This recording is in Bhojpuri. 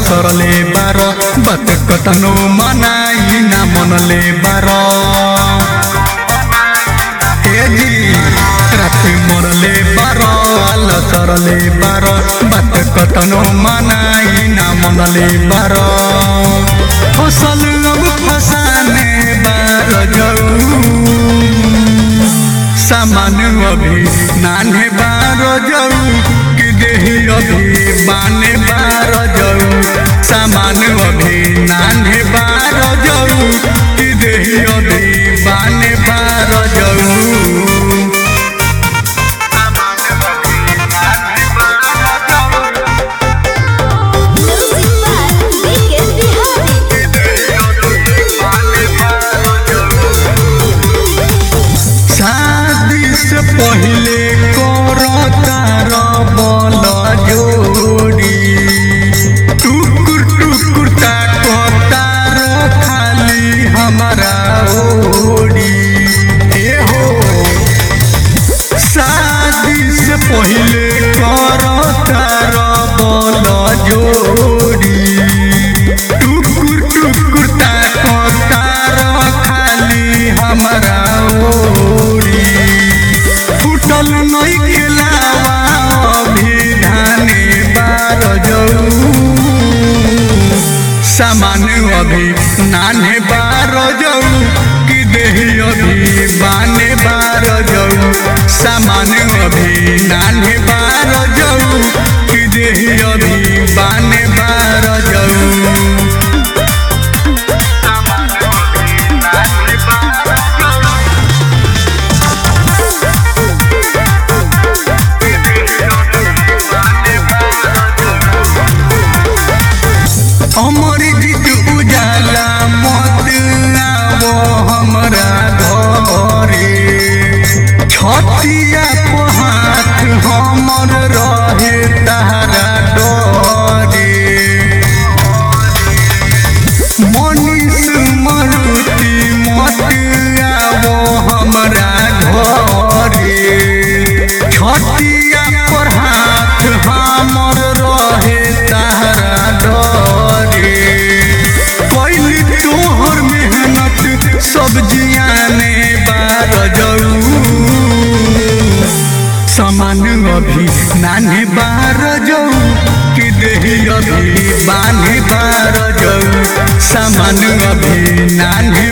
सरले बार बात कतनो मनाई ना मनले बार हे जी राति मरले बार आल सरले बार बात कतनो मनाई ना मनले बार फसल अब फसाने बार जाऊ सामान अभी नाने बार जाऊ कि देही अभी बाने बार जाऊ सामान अभी नाने बार जाऊ कि देही अभी बाने बार जाऊ Music by Weekend Bihari. शादी से पहले करतार बल जोड़ी टुकुर टुकुर ताकतार खाली हमारा ओड़ी ए हो शादी से पहले करतार बल जोड़ी टुकुर टुकुर ताकतार खाली हमारा ओड़ी फुटल नहीं खिलावा अभी धाने बार जाऊ सामान अभी नाने बार जाऊ कि देही अभी बाने बार जाऊ सामान अभी नाने बार जाऊ कि देही अभी बाने बार जाऊ अमर जीत उजाला मत आवो हमरा घरे छतिया को हाथ हमर रहे तारा डरे मनीष मरुति मत आवो हमरा घरे छतिया पर हाथ हमर रहे तारा डरे कैली तोहर मेहनत सब जियाने बार जाऊ समान अभी नाने बार जाऊ कि देही अभी बाने बार जाऊ समान अभी नाने